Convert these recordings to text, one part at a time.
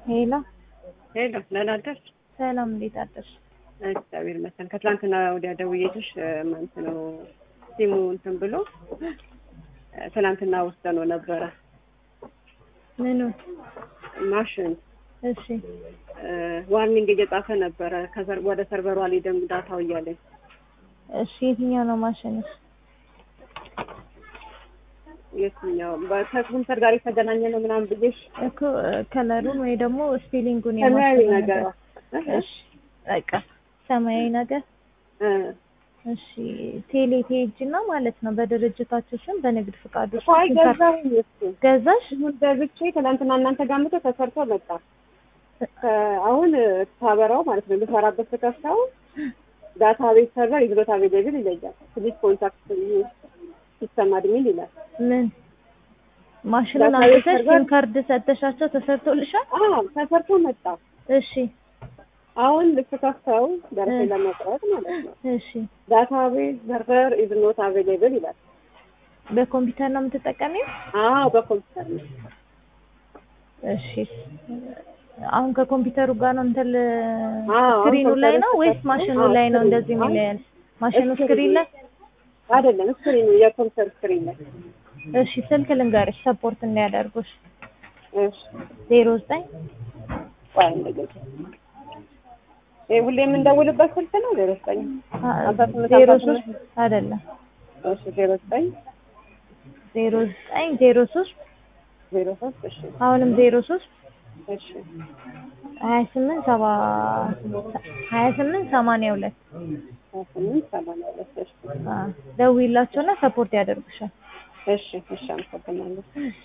ሄሎ ሄሎ ደህና አደርሽ? ሰላም፣ እንዴት አደርሽ? እግዚአብሔር ይመስገን። ከትላንትና ወዲያ ደውዬልሽ ማለት ነው ሲሙ እንትን ብሎ ትላንትና ወስደነው ነበረ ምኑ? ማሽን እሺ ዋርኒንግ እየጻፈ ነበረ ከሰር- ወደ ሰርቨሩ አልሄደም ዳታው እያለኝ እሺ፣ የትኛው ነው ማሽንሽ? የትኛው ከኮምፒውተር ጋር የተገናኘ ነው ምናምን ብዬሽ እኮ ከለሩን ወይ ደግሞ ስፔሊንጉን ሰማያዊ የማስተካከል ነገር እሺ፣ በቃ ሰማያዊ ነገር እ እሺ። ቴሌ ቴጅ እና ማለት ነው በድርጅታችሁ ስም በንግድ ፍቃዱ እኮ አይ ገዛሁኝ እሱ ገዛሽ? ይሁን ገዝቼ ትናንትና እናንተ ጋር መጥቶ ተሰርቶ መጣ። ከ- አሁን ሳበራው ማለት ነው ልሰራበት ስከፍተው ዳታ ቤት ሰርቨር ኢዝ ኖት አቬይላብል ይለኛል። ፕሊዝ ኮንታክት ሲስተም አድሚን ይላል። ምን ማሽኑን ዳታ ቤት አምጥተሽ ሰርቨር- ሲም ካርድ ሰጥተሻቸው ተሰርቶልሻል? አዎ ተሰርቶ መጣ። እሺ አሁን ልስከፍተው ደረሰ እ። ለመቁረጥ ማለት ነው እሺ። ዳታ ቤት ሰርቨር ኢዝ ኖት አቬይላብል ይላል። በኮምፒውተር ነው የምትጠቀሚው? አዎ በኮምፒውተር ነው። እሺ አሁን ከኮምፒውተሩ ጋር ነው እንትን አዎ፣ ስክሪኑ አሁን ላይ ነው ኮምፒውተሩ ወይስ ተከፍቶ- ማሽኑ አዎ፣ ላይ ነው ስክሪኑ። እንደዚህ አዎ። የሚለያል? ማሽኑ ስክሪኑ ስክሪን ላይ አይደለም ስክሪኑ የኮምፒውተር ስክሪን ላይ እሺ ስልክ ልንገርሽ ሰፖርት እንዳያደርጉሽ እሺ ዜሮ ዘጠኝ ቆይ እንደገና ይሄ ሁሌ የምንደውልበት ስልክ ነው ዜሮ ዘጠኝ አስራ ስምንት ዜሮ አስራ ሶስት ስምንት አይደለም እሺ ዜሮ ዘጠኝ ዜሮ ዘጠኝ ዜሮ ሶስት ዜሮ ሶስት እሺ አሁንም ዜሮ ሶስት እሺ ሀያ ስምንት ሰባ ሀያ ስምንት ሰማንያ ሁለት ሀያ ስምንት ሰማንያ ሁለት እሺ ደውይላቸውና ሰፖርት ያደርጉሻል። እሺ እሺ አመሰግናለሁ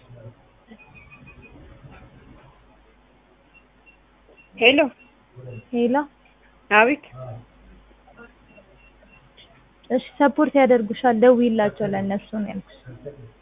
ሄሎ ሄሎ አቤት እሺ ሰፖርት ያደርጉሻል። ደውይላቸው ለእነሱ ነው ያልኩሽ።